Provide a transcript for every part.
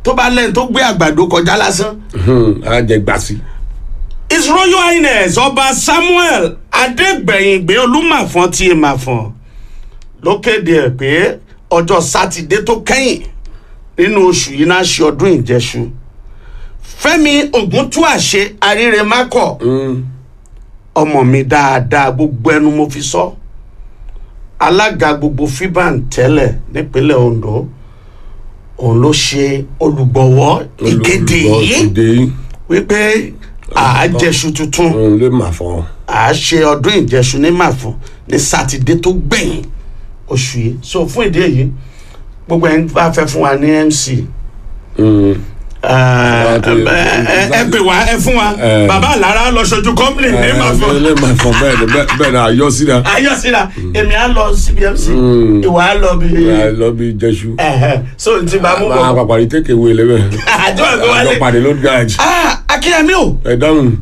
tó bá lẹ́yìn tó gbé àgbàdo kọjá lásán á jẹ gbàsí. his royal highness ọba samuel adégbẹ̀yìngbé olúmàfọ́n ti èmàfọ́n ló kéde ẹ̀ pé ọjọ́ sátidé tó kẹ́yìn nínú oṣù yìí náà ṣe ọdún ìjẹṣu fẹ́mi ògúntúàṣe aríremákọ̀ ọmọ mi dáadáa gbogbo ẹnu mo fi sọ alága gbogbo fiban tẹ́lẹ̀ nípínlẹ̀ ondo òun ló ṣe olùgbọ̀wọ́ ìkéde yìí ìkéde wípé àájẹṣu tuntun òun lè mà fọ. à ṣe ọdún ìjẹṣu ní màfún ní sátidé tó gbẹ̀yìn oṣù yìí so fún ìdí èyí gbogbo ẹni bá fẹ́ fún wa ní mc ẹ ẹ ẹ pè wá ẹ fún wa Eh. bàbá àlàrà lọ ṣojú company ní màfún lè mà fọ bẹ́ẹ̀ ni bẹ́ẹ̀ bẹ́ẹ̀ ni àyọ síra. ayọ̀síra èmi á lọ síbi mc ìwà á lọ bí lọ bí jẹṣu. ẹhẹ so n ti bá mú máa bọ pàpàrí tèké wo ilé bẹ́ẹ̀. àjọ ẹgbẹ àjọ wálé pàdé ló gàjì. ah akínyẹmí o ẹ dáhùn.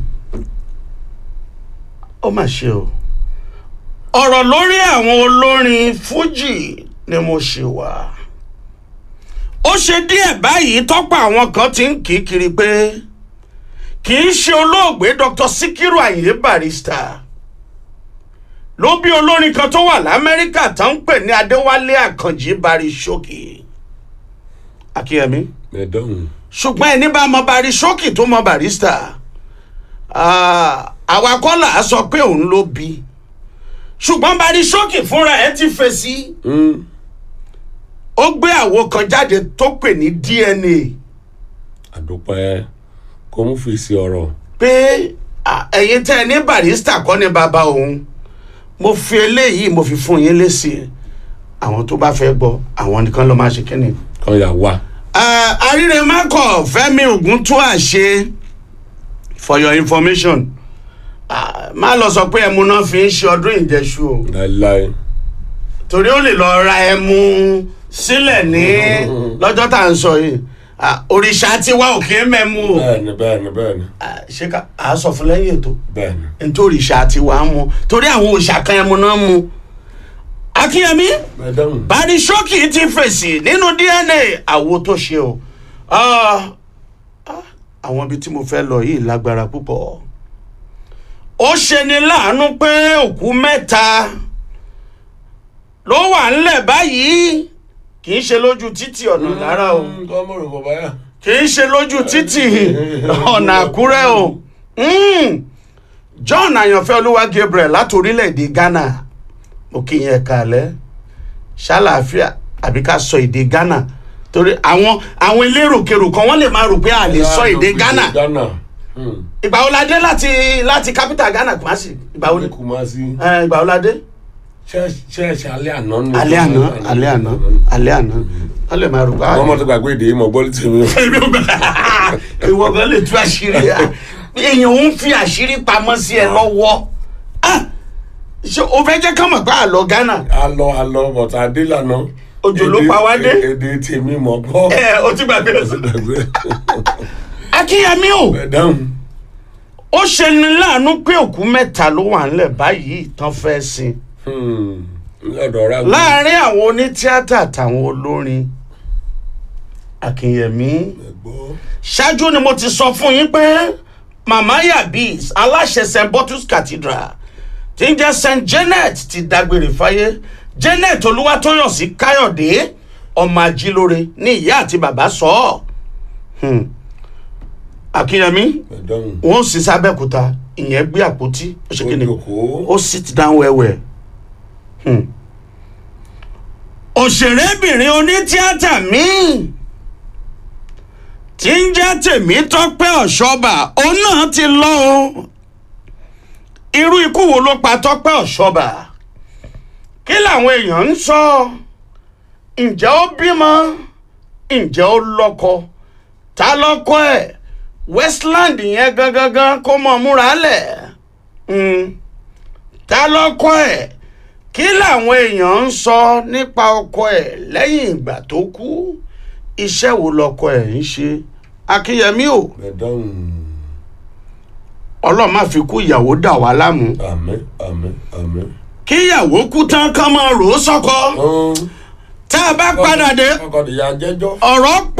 ó mà ṣe o ọ̀rọ̀ lórí àwọn olórin fújì ni mo ṣe wá ó ṣe díẹ̀ báyìí tọ́pọ̀ àwọn kan ti ń kí i kiri pé kì í ṣe olóògbé dr sikiru ayinde barrister ló bí olórin kan tó wà lamẹ́ríkà tó ń pè ní adéwálé àkànjì barisókè akínyẹmí ẹ dáhùn. ṣùgbọ́n ẹni bá mọ barisókè tó mọ barrister ah, àwa kọ́ là á sọ pé òun ló bí ṣùgbọ́n barisókè fúnra ẹ̀ ti fèsì ó gbé àwo kan jáde tó pè ní dna àdúpẹ́ kó mú fèsì ọ̀rọ̀. pé ah, ẹ̀yin tẹ́ ẹ ní barrister kọ́ ni bàbá òun mo fi eléyìí mo fi fún yín lésì àwọn tó bá fẹ́ gbọ́ àwọn nìkan ló máa ṣe kí ni. kan yà wá. àrírẹ́mákọ̀ fẹ́mi ògùn tó àṣe for your information Ah, má lọ sọ pé ẹmu náà fi ń ṣe ọdún ìjẹṣu o láéláé. torí ó lè lọ ra ẹmu sílẹ̀ ní lọ́jọ́ tá à ń sọ yìí Ah, òrìṣà tiwa ò kí ń mẹ́mu o bẹ́ẹ̀ni bẹ́ẹ̀ni bẹ́ẹ̀ni Ah, ṣé ká a sọ fún lẹ́yìn ètò bẹ́ẹ̀ni. nítorí òrìṣà tiwa ń mu torí àwọn òrìṣà kan ẹmu náà ń mu akínyẹmí ẹ dáhùn. barisókì ti fèsì nínú dna àwo tó ṣe o Ah, ah, àwọn ibi tí mo fẹ́ lọ yìí lágbára púpọ̀ ó ṣeni láàánú pé òkú mẹ́ta ló wà ńlẹ̀ báyìí kì í ṣe lójú títì ọ̀nà lára o ọmọ rẹ bàbá yà. kì í ṣe lójú títì ọ̀nà àkúrẹ́ o Mm. john àyànfẹ́ olúwa gabriel láti orílẹ̀-èdè ghana mo kí yẹn kalẹ̀ ṣàlàáfíà àbí ká sọ èdè ghana torí àwọn àwọn eléròkèrò kan wọ́n lè máa rò pé a lè sọ èdè ghana ghana. ìgbà wo la dé láti láti capital ghana kumasi ìgbà wo ni kò máa sí. ẹ, ìgbà wo la dé ṣẹ́ẹ̀ṣì alẹ́ àná ni. alẹ́ àná alẹ́ àná alẹ́ àná wọ́n lè máa rò pé wọ́n mọ̀ tó gbàgbé èdè yìí mọ̀ gbọ́ létí mi. èmi ò gbà ìwọ gan lè tú àṣírí à èèyàn ń fi àṣírí pamọ́ sí ẹ lọ́wọ́ Ah! ṣé o fẹ́ jẹ́ ká mọ̀ pé àlọ́ ghana alọ alọ bọ̀tà adé lànà. Òjò ló Èdè- pa wá dé. èdè tèmi mọ̀ gbọ́. ẹ o ti gbàgbé gbàgbé. akínyẹmí o ẹ dáhùn. ó ṣe ni láàánú pé òkú mẹ́ta ló wà ńlẹ̀ báyìí tán fẹ́ sin lọ́dọ̀ ọ̀rá mi. láàárín àwọn onítíátà àtàwọn olórin akínyẹmí ẹ gbọ́. ṣáájú ni mo ti sọ fún yín pé mama yabis aláṣẹ st bottles cathedral tí ń jẹ́ st janet ti dágbére fáyé janet olúwatóyọ̀sí káyọ̀dé ọmọ ajílóore ní ìyá àti bàbá sọ ọ́ Hmm. akínyẹmí ẹ dáhùn. wọn ò sì sábẹ́kúta ìyẹn gbé àpótí ó ṣe kí ni Ó jókòó. ó sit down wẹ́wẹ́ Hmm. òṣèrébìnrin onítíátà míì tí ń jẹ́ tèmítọ́pẹ́ ọ̀ṣọ́bà òun náà ti lọ o irú ikú wo ló pa tọ́pẹ́ ọ̀ṣọ́bà kí làwọn èèyàn ń sọ ǹjẹ́ ó bímọ ǹjẹ́ ó lọ́kọ ta lọ́kọ ẹ̀ westland yẹn gangan kó mọ̀ múra lẹ̀ Mm. ta lọ́kọ ẹ̀ kí làwọn èèyàn ń sọ nípa ọkọ ẹ̀ lẹ́yìn ìgbà tó kú iṣẹ́ wo lọkọ ẹ̀ ń ṣe akínyẹmí o ẹ dáhùn. ọlọ́run má fi kú ìyàwó dà wá láàmú àmín àmín àmín. kí ìyàwó kú tán kán máa rò ó sọ́kọ tá a bá padà dé ọkọ̀ ìyá jẹ́jọ́. ọ̀rọ̀